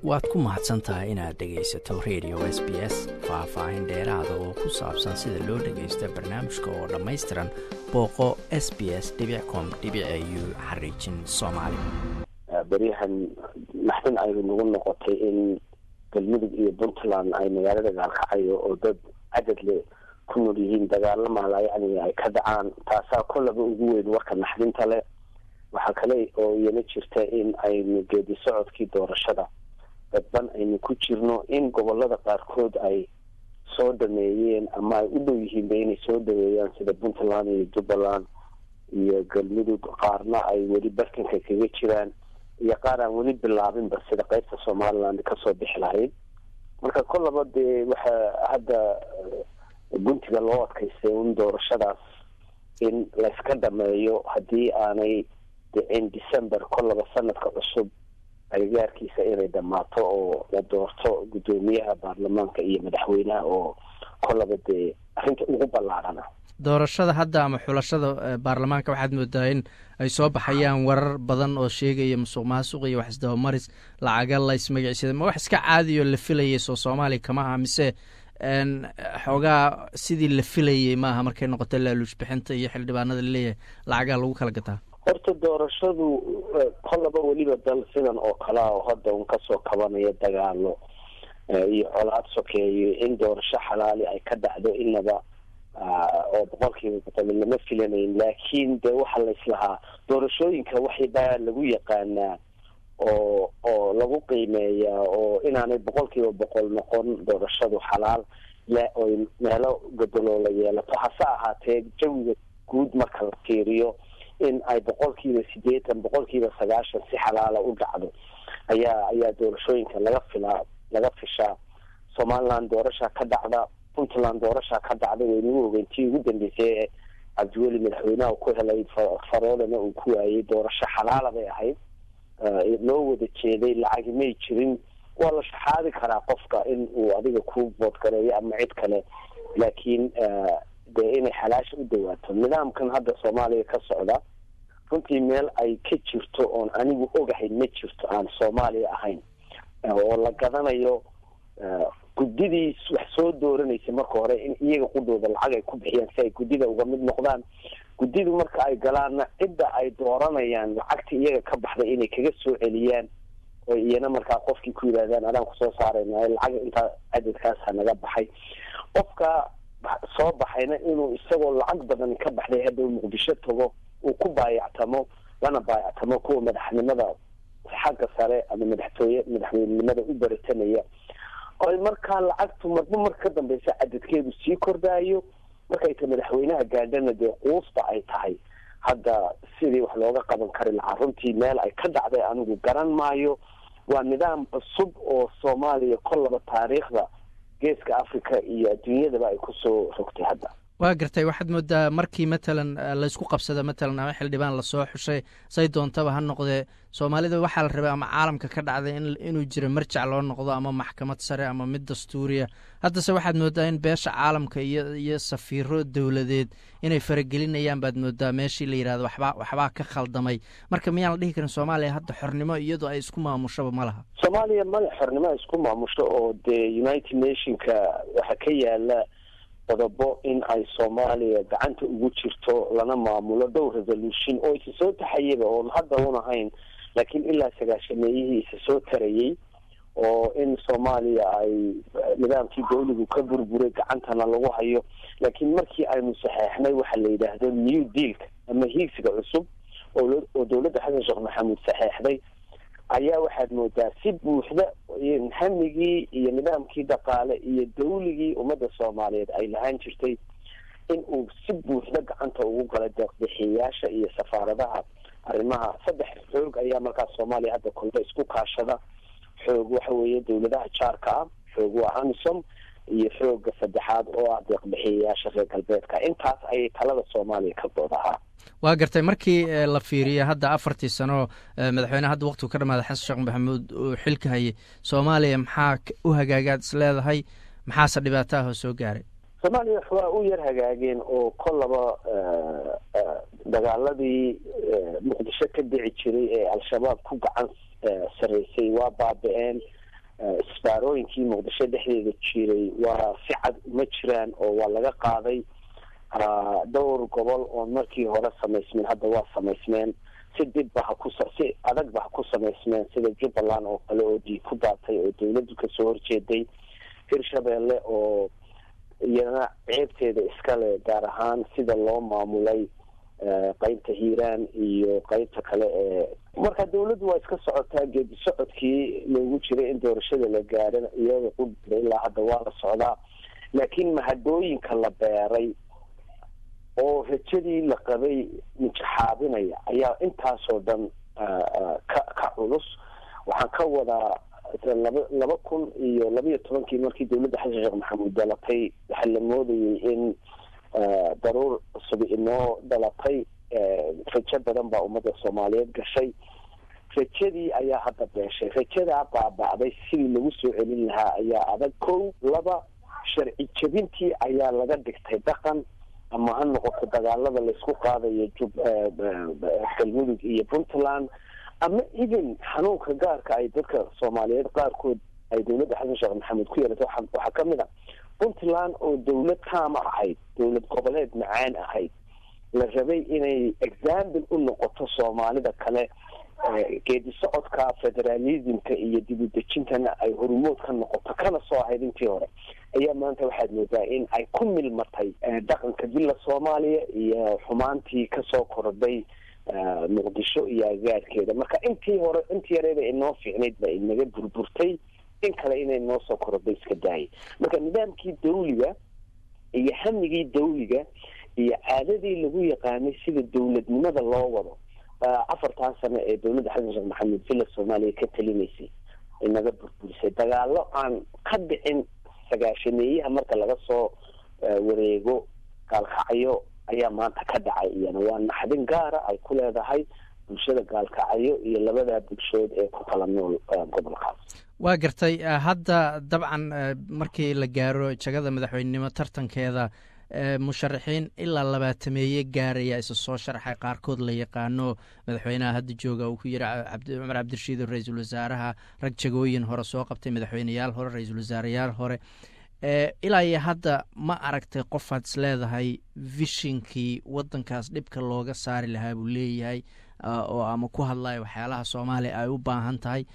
waad ku mahadsan tahay inaad dhegaysato radio s b s faah-faahin dheeraada oo ku saabsan sida loo dhagaysto barnaamijka oo dhammaystiran booqo s b s com u xariijin soomaali beryahan naxdin aynu nagu noqotay in galmudug iyo puntland ay magaalada gaalkacayo oo dad cadadle ku nool yihiin dagaalamala yani ay ka dhacaan taasaa kollaba ugu weyn warka naxdinta leh waxaa kale oo iyana jirta in aynu geedi socodkii doorashada dadban aynu ku jirno in gobolada qaarkood ay soo dhameeyeen ama ay u dhow yihiinba inay soo dhaweeyaan sida puntland iyo jubbaland iyo galmudug qaarna ay weli bartanka kaga jiraan iyo qaar aan weli bilaabinba sida qeybta somaliland kasoo bixi lahayd marka kollaba dee waxaa hadda guntiga loo adkaystay un doorashadaas in layska dhameeyo haddii aanay dhicin december kollaba sanadka cusub agagaarkiisa inay dhammaato oo la doorto guddoomiyaha baarlamaanka iyo madaxweynaha oo kollaba dee arrinta ugu ballaarana doorashada hadda ama xulashada baarlamaanka waxaad moodaa in ay soo baxayaan warar badan oo sheegaya musuq maasuq iyo wax isdabamaris lacaga laysmagacsada ma wax iska caadiyo la filayay soo soomaaliya kama aha mise xoogaa sidii la filayay maaha markay noqoto laaluush bixinta iyo xildhibaanada laleeyahay lacagaa lagu kala gataa horta doorashadu kollaba weliba dal sidan oo kalea oo hadda un kasoo kabanaya dagaalo iyo colaad sokeeyo in doorasho xalaali ay ka dhacdo inaba oo boqolkiiba boqol lama filanayn laakiin dee waxaa laislahaa doorashooyinka waxbaa lagu yaqaanaa oo oo lagu qiimeeyaa oo inaanay boqolkiiba boqol noqon doorashadu xalaal oy meelo gadaloola yeelato hase ahaatee jawiga guud marka la fiiriyo in ay boqolkiiba sideetan boqolkiiba sagaashan si xalaala u dhacdo ayaa ayaa doorashooyinka laga filaa laga fishaa somaliland doorasha ka dhacda puntland doorasha ka dhacda waynagu ogeyntii ugu dambeysay ee cabdiweli madaxweynaha ku helay faroolana uu ku waayay doorasho xalaala bay ahayd loo wada jeeday lacagi may jirin waa la shaxaadi karaa qofka in uu adiga ku boodgareeyo ama cid kale laakiin dee inay xalaasha u dhawaato nidaamkan hadda soomaaliya ka socda runtii meel ay ka jirto oon anigu ogahay ma jirto aan soomaaliya ahayn oo la gadanayo guddidii wax soo dooranaysa marka hore in iyaga qudhooda lacag ay ku bixiyaan si ay guddida uga mid noqdaan guddidu marka ay galaanna cidda ay dooranayaan lacagta iyaga ka baxday inay kaga soo celiyaan oo iyana markaa qofkii ku yidhahdaan adaan kusoo saarayna lacag intaa cadadkaasa naga baxay qofka soo baxayna inuu isagoo lacag badan ka baxday hadda muqdisho tago uu ku baayactamo lana baayactamo kuwa madaxnimada xagga sare ama madaxtooye madaxweynenimada u baratanaya oy markaa lacagtu marba marka ka dambeysa cadadkeedu sii kordhaayo markayta madaxweynaha gaadhana dee quusba ay tahay hadda sidii wax looga qaban kari lahaa runtii meel ay ka dhacday anigu garan maayo waa nidaam cusub oo soomaaliya kollaba taariikhda geeska africa iyo adduunyadaba ay kusoo rogtay hadda waa gartay waxaad moodaa markii matalan laysku qabsada matalan ama xildhibaan lasoo xushay say doontaba ha noqdee soomaalida waxaa la rabay ama caalamka ka dhacday inuu jiro marjac loo noqdo ama maxkamad sare ama mid dastuuriya haddase waxaad moodaa in beesha caalamka iyo iyo safiiro dowladeed inay faragelinayaan baad moodaa meeshii la yidhahdo waxbaa waxbaa ka khaldamay marka miyaan la dhihi karin soomaaliya hadda xornimo iyadoo ay isku maamushaba ma laha soomaaliya male xornimo ay isku maamusho oo dee united nationka waxaa ka yaala qodobo in ay soomaaliya gacanta ugu jirto lana maamulo dhowr resolution oo isa soo taxayaba oon hadda un ahayn laakiin ilaa sagaashameeyihii isa soo tarayay oo in soomaaliya ay nidaamkii dawligu ka burburay gacantana lagu hayo laakiin markii aynu saxeexnay waxaa la yidhaahdo new dealka ama hiigsiga cusub oo dowladda xasan sheekh maxamuud saxeexday ayaa waxaad moodaa si buuxda hamigii iyo nidaamkii dhaqaale iyo dawligii ummadda soomaaliyeed ay lahaan jirtay in uu si buuxda gacanta ugu galay deeqbixiyayaasha iyo safaaradaha arrimaha saddex xoog ayaa markaas soomaaliya hadda kolba isku kaashada xoog waxa weeye dawladaha jaarka ah xoog waa amisom iyo xooga saddexaad oo ah deeqbixiyayaasha reer galbeedka intaas ayay talada soomaaliya ka doodahaa waa gartay markii la fiiriya hadda afartii sano madaxweyne hadda waqtigu ka dhamaaday xasan sheekh maxamuud uu xilka hayay soomaaliya maxaa u hagaagaad is leedahay maxaase dhibaato ah oo soo gaaray soomaaliya waa u yar hagaageen oo kollaba dagaaladii muqdisho ka dhici jiray ee al-shabaab ku gacan sarreysay waa baaba-een isbaarooyinkii muqdisho dhexdeeda jiray waa si cad uma jiraan oo waa laga qaaday dhowr gobol oo markii hore samaysmeen hadda waa samaysmeen si dibba ha ku si adagba ha ku samaysmeen sida jubbaland oo kale oo dhiig ku daatay oo dawladdu kasoo horjeeday hirshabeelle oo iyana ceebteeda iskale gaar ahaan sida loo maamulay qeybta hiiraan iyo qeybta kale ee marka dawladdu waa iska socotaa geedi socodkii loogu jiray in doorashada la gaadhan iyada qudira ilaa hadda waa la socdaa laakiin mahadooyinka la beeray oo rajadii la qabay mijaxaabinaya ayaa intaasoo dhan ka ka culus waxaan ka wadaa laba laba kun iyo labaiyo tobankii markii dawladda xasan sheekh maxamuud dhalatay waxaa la moodayay in daruur cusub inoo dhalatay rajo badan baa ummadda soomaaliyeed gashay rajadii ayaa hadda beeshay rajadaa baaba'day sidii lagu soo celin lahaa ayaa adag kow laba sharci jebintii ayaa laga dhigtay dhaqan ama ha noqoto dagaalada laysku qaadayo jub galmudug iyo puntland ama even xanuunka gaarka ay dadka soomaaliyeed qaarkood ay dawladda xasan sheekh maxamed ku yeelatay waxaa kamid a puntland oo dawlad taama ahayd dawlad goboleed macaan ahayd la rabay inay example u noqoto soomaalida kale geedi socodka federalismka iyo dibudejintana ay horumood ka noqoto kana soo ahayd intii hore ayaa maanta waxaad moodaa in ay ku milmatay dhaqanka dilla soomaaliya iyo xumaantii kasoo kordhay muqdisho iyo agaarkeeda marka intii hore intii yareeda inoo fiicnayd ba inaga burburtay in kale inay noo soo korodhay iska daayay marka nidaamkii dawliga iyo hamigii dawliga iyo caadadii lagu yaqaanay sida dawladnimada loo wado afartan sano ee dawladda xasan sheekh maxamed villa soomaaliya ka talinaysay inaga burburisay dagaalo aan ka dhicin sagaashameeyaha marka laga soo wareego gaalkacyo ayaa maanta ka dhacay iyana waa naxdin gaara ay ku leedahay bulshada gaalkacyo iyo labada bulshood ee ku kala nool gobolkaas waa gartay hadda dabcan markii la gaaro jagada madaxweynenimo tartankeeda musharaxiin ilaa labaatameeye gaaraya isa soo sharxay qaarkood la yaqaano madaxweynaha hadda jooga uu ku yiri cumar cabdirashiid ra-iisul wasaaraha rag jagooyin hore soo qabtay madaxweyneyaal hore ra-iisul wasaareyaal hore ilaa iyo hadda ma aragtay qofaad is leedahay vishinkii wadankaas dhibka looga saari lahaa buu leeyahay oo ama ku hadlayo waxyaalaha soomaaliya ay u baahan tahay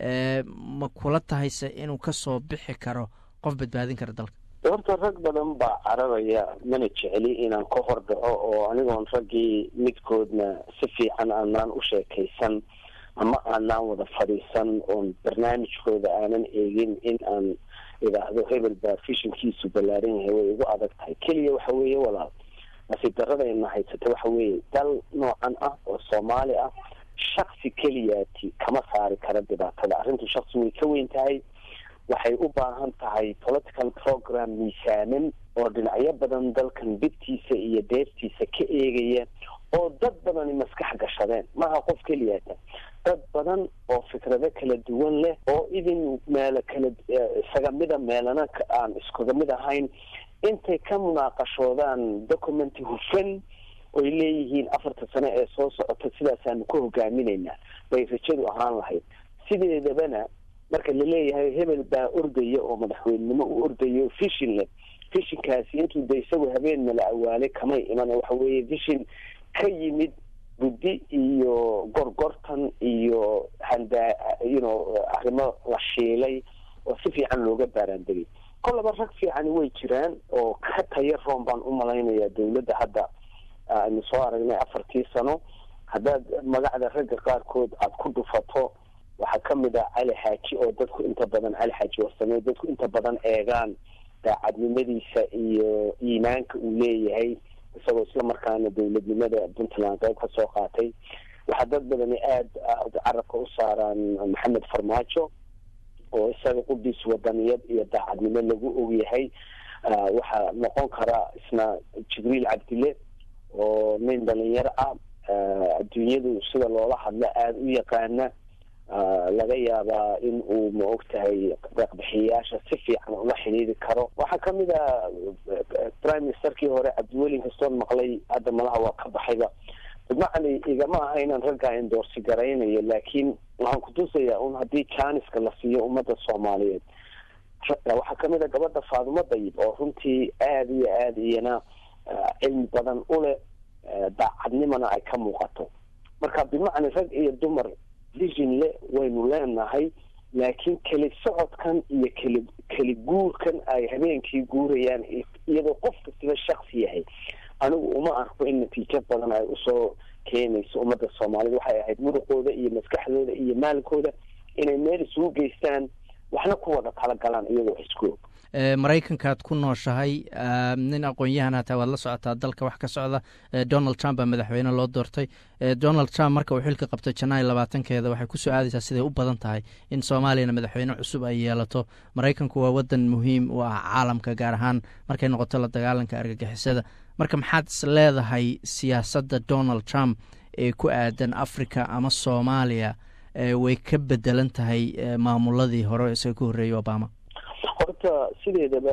ma kula tahayse inuu kasoo bixi karo qof badbaadin kara dalka horta rag badan baa cararaya mana jecli inaan ka hor dhaco oo anigoon raggii midkoodna si fiican aanaan u sheekaysan ama aanaan wada fadhiisan oon barnaamijkooda aanan eegin in aan idhaahdo hebel baa fishinkiisu ballaaran yahay way igu adag tahay keliya waxa weeye walaal nasiib daradayna haysata waxa weeye dal noocan ah oo soomaali ah shaksi keliyaati kama saari kara dhibaatada arrintu shaksi way ka weyn tahay waxay u baahan tahay political program miisaaman oo dhinacyo badan dalkan dibtiisa iyo deeftiisa ka eegaya oo dad badani maskax gashadeen maaha qof keliyaata dad badan oo fikrado kala duwan leh oo idin meelo kala isaga mida meelana aan iskuga mid ahayn intay ka munaaqashoodaan documenti hufan oy leeyihiin afarta sano ee soo socota sidaasaanu ka hogaaminaynaa bay rajadu ahaan lahayd sideedabana marka laleeyahay hebel baa ordaya oo madaxweynenimo u ordayo vishin leh vishinkaasi intuu de isagu habeen mala awaalay kamay iman waxa weeye vishin ka yimid guddi iyo gorgortan iyo handa you know arrimo la shiilay oo si fiican looga baaraandegay kollaba rag fiicani way jiraan oo ka taya roon baan u malaynayaa dawladda hadda aynu soo aragnay afartii sano haddaad magacda ragga qaarkood aada ku dhufato waxaa kamid ah cali xaaji oo dadku inta badan cali xaaji warsame dadku inta badan eegaan daacadnimadiisa iyo iimaanka uu leeyahay isagoo isla markaana dawladnimada puntland qayb ka soo qaatay waxaa dad badani aada carabka u saaraan maxamed farmaajo oo isaga quddiis wadaniyad iyo daacadnimo lagu ogyahay waxaa noqon kara isna jibriil cabdille oo nin dhalinyaro ah adduunyadu sida loola hadlo aada u yaqaana laga yaabaa in uu ma og tahay deeqbixiyayaasha si fiican ula xidhiiri karo waxaa kamid a prime ministerkii hore cabdiweli kastoon maqlay hadda malaha waa ka baxayba bimacni igama aha inaan raggaa endoorsi garaynayo laakiin waxaan kutusayaa un haddii janiska la siiyo ummadda soomaaliyeed waxaa kamid a gabadha faadumo dayib oo runtii aada iyo aada iyana cilmi badan uleh daacadnimana ay ka muuqato marka bimacni rag iyo dumar vision le waynu leenahay laakiin keli socodkan iyo keli keli guurkan ay habeenkii guurayaan iyadoo qof kastiba shaksi yahay anigu uma arko in natiijo badan ay usoo keenayso ummadda soomaalida waxay ahayd muruqooda iyo maskaxdooda iyo maalinkooda inay meel isugu geystaan waxna ku wada talagalaan iyagoo isku og maraykankaad ku nooshahay nin aqoon-yahan hataa waad la socotaa dalka wax ka socda donald trump baa madaxweyne loo doortay donald trump marka uu xilka qabto janaay labaatankeeda waxay kusoo aadaysaa siday u badan tahay in soomaaliyana madaxweyne cusub ay yeelato maraykanku waa wadan muhiim u ah caalamka gaar ahaan markay noqoto la dagaalanka argagixisada marka maxaad is leedahay siyaasadda donald trump ee ku aadan africa ama soomaaliya way ka bedelan tahay maamuladii hore isaga ka horreeyey obama horta sideedaba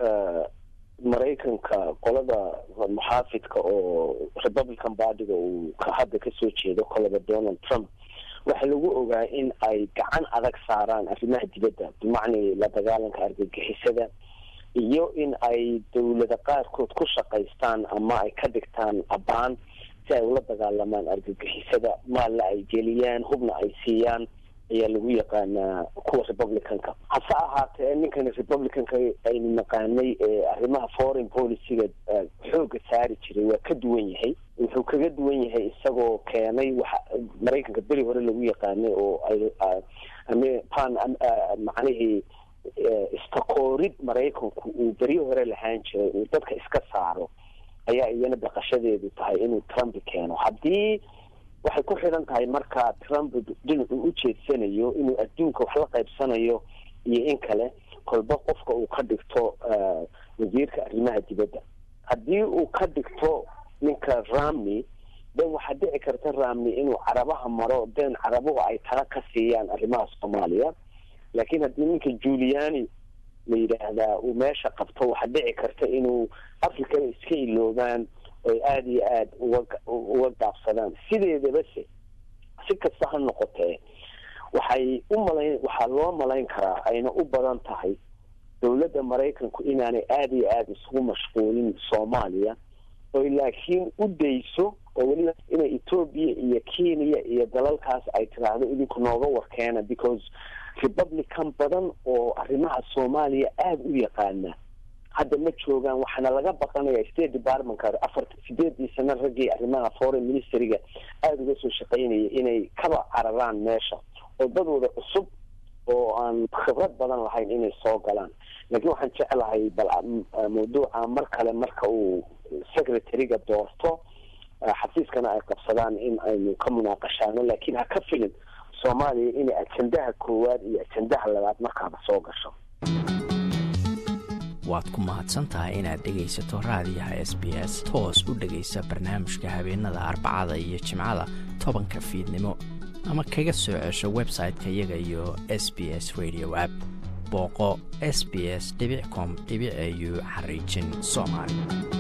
maraykanka qolada muxaafidka oo republican bardiga uu hadda kasoo jeedo kolaba donald trump waxaa lagu ogaa in ay gacan adag saaraan arrimaha dibadda bimacni la dagaalanka argagixisada iyo in ay dawlada qaarkood ku shaqaystaan ama ay ka dhigtaan abaan si ay ula dagaalamaan argagixisada maalna ay geliyaan hubna ay siiyaan ayaa lagu yaqaanaa kuwa republicanka hase ahaatee ninkan republicanka aynu naqaanay ee arrimaha foreign policyga xooga saari jiray waa ka duwan yahay wuxuu kaga duwan yahay isagoo keenay waxa maraykanka beri hore lagu yaqaanay oo ay pan macnihii istakoorid maraykanku uu beryo hore lahaan jiray uu dadka iska saaro ayaa iyana baqashadeedu tahay inuu trump keeno haddii waxay ku xidhan tahay marka trump dhinacuu u jeedsanayo inuu adduunka wax la qaybsanayo iyo in kale kolba qofka uu ka dhigto wasiirka arrimaha dibadda haddii uu ka dhigto ninka ramney den waxaa dhici karta ramney inuu carabaha maro den carabuhu ay tala ka siiyaan arrimaha soomaaliya laakiin haddii ninka juliani la yidhaahdaa uu meesha qabto waxaa dhici karta inuu africana iska iloobaan oy aada iyo aada uga uga gaabsadaan sideedabase si kasta ha noqotee waxay u malayn waxaa loo malayn karaa ayna u badan tahay dowladda maraykanku inaanay aada iyo aada isugu mashquulin soomaaliya oy laakiin u dayso oo weliba inay etoobiya iyo kenya iyo dalalkaas ay tiraahdo idinku nooga warkeena because republican badan oo arrimaha soomaaliya aada u yaqaana hadda ma joogaan waxaana laga baqanaya state departmentka afarta sideedii sano raggii arrimaha foreign ministeriga aada uga soo shaqaynaya inay kaba cararaan meesha oo dadooda cusub oo aan khibrad badan lahayn inay soo galaan laakiin waxaan jeclahay bal mawduuca mar kale marka uu secretary-ga doorto xafiiskana ay qabsadaan in aynu ka munaaqashaano laakiin ha ka filin soomaaliya inay ajendaha koowaad iyo ajendaha labaad markaaba soo gasho waad ku mahadsan tahay inaad dhegaysato raadiyaha s b s toos u dhegaysa barnaamijka habeenada arbacada iyo jimcada tobanka fiidnimo ama kaga soo cesho website-ka iyaga iyo s b s radio app booqo s b s com au xariijin soomaali